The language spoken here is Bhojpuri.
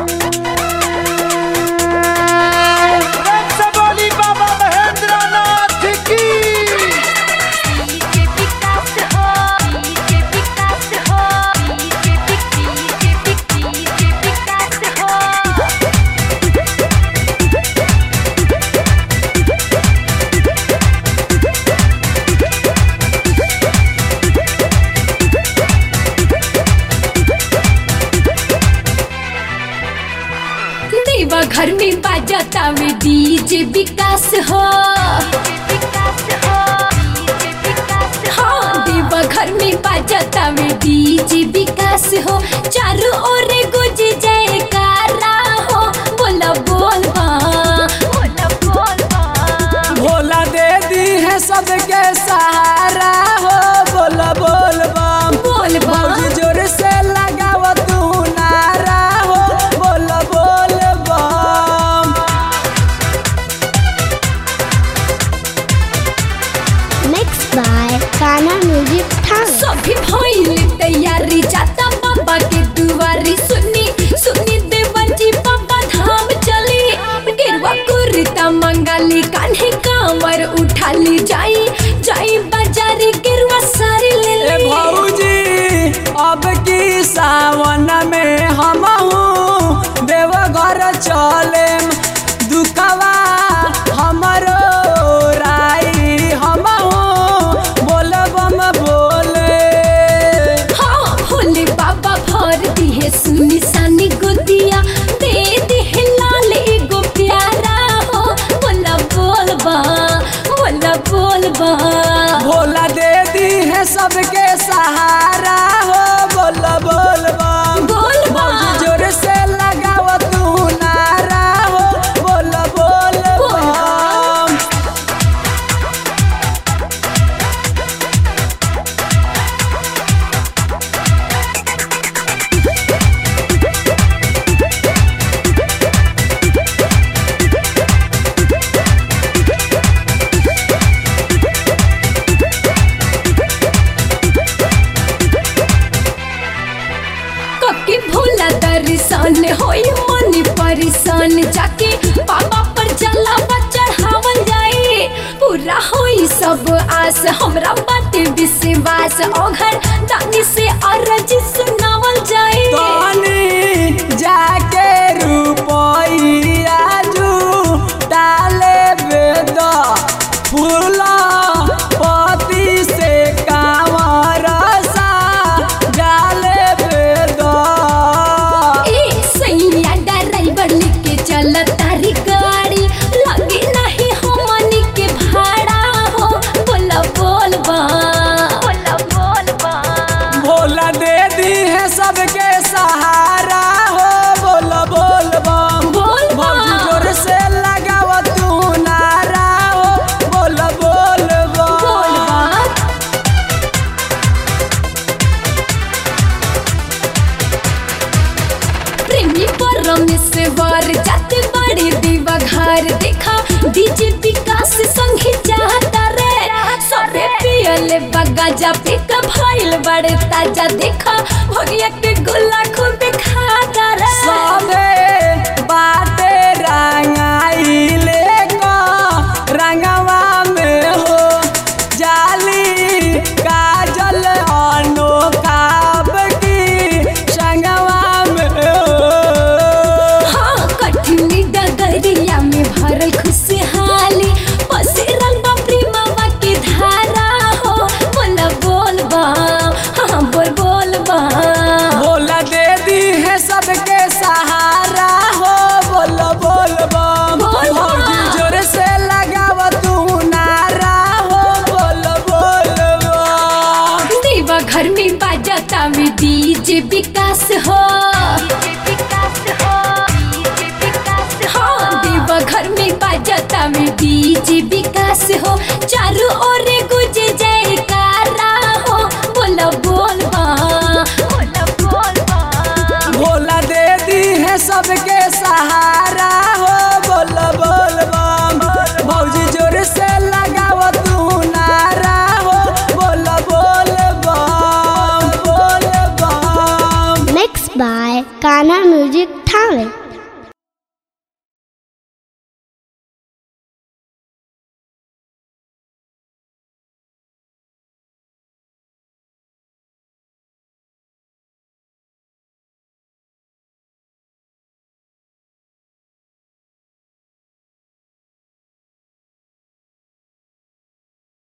रक्सबोली बाबा महेंद्र नाथ की डीजे विकास हो डीजे विकास हो डीजे डीजे डीजे विकास हो देवा घर में बाजाता वे डीजे विकास हो विकास हो डीजे विकास हाँ देवा घर में बाजाता वे डीजे विकास हो चारों ओर गुज जयकारा हो बोला बोल बा बोल बोल भोला दे दी है सबके सहारा हो बोल बोल बम बोल बा भौजी जोर से लगाव तू नारा हो बोल बोल बम Mixed by Kana Music Town. सभी भइल तैयारी जाता बाबा के दुआरी सुनी सुनी देवन जी बाबा धाम चली गेरुआ कुर्ता मंगाली कान्हे कांवर उठाली जाई जाई बाजारी गेरुआ सारी ले ए ली भौजी अब की सावन में हम देवघर चले दुखवा हमरो राई हम बोल बम बोले हाँ भोले बाबा भर दी है सुनी सानी गुदिया दे दी है लाल एगो प्यारा हो बोला बोल बा बोला बोल बा भोला दे दी है सबके सहारा हो बोल बोल बम बोल बम। भौजी जोर से लगाव तू नारा हो बोल बोल बोल बम कके भोला दर्शन होई मन परेशान जाके बाबा पर जलावा चढ़ावल जाए पूरा होई सब आस हमरा बाटे विश्वास ओघर दानी से अरज सुनावल जाए तनी जाके रुपइया जू डाले वेद फूल पति से कांवर सा डाले वेद ए सैया ड्राइवर लेके चल तारी गाड़ी लगे नहीं हमनी के भाड़ा हो बोला बोल बा बोल बोल भोला दे दी है सबके सहारा हो बोल बोल बम बोल बम। भौजी जोर से लगाव तू नारा हो बोल बोल बम बोल बा प्रेमी परमेश्वर जाते बड़ी दीवा घर देखा डीजे विकास संगे चाहता रे सबे पियले बगाजा पे का भइल बड़े ताजा देखा भगिया के गुल्ला खूब खाता रे सबे बाटे रंगाइले का रंगवा में हो जाली काजल अनोखा की संगवा में हो हाँ कठिनी डगरिया में भरल खुशहाली पसिरल बा प्रेमवा के धारा हो बोल बोल बा हाँ बोल बोल बा भोला दे दी है सबके सहारा हो बोल बोल बम बोल बम। भौजी जोर से लगाव तू नारा हो बोल बोल बम देवा घर में बाजाता में डीजे विकास हो विकास हो डीजे विकास हाँ देवा घर में बाजाता में डीजे विकास हो चारों ओर गुज जयकारा हो बोला बोल बा बोल बोल भोला दे दी है सबके सहारा हो बोल बोल बम भौजी जोर से लगाव तू नारा हो बोल बोल बम बोल बम Mixed by Kana music Thawe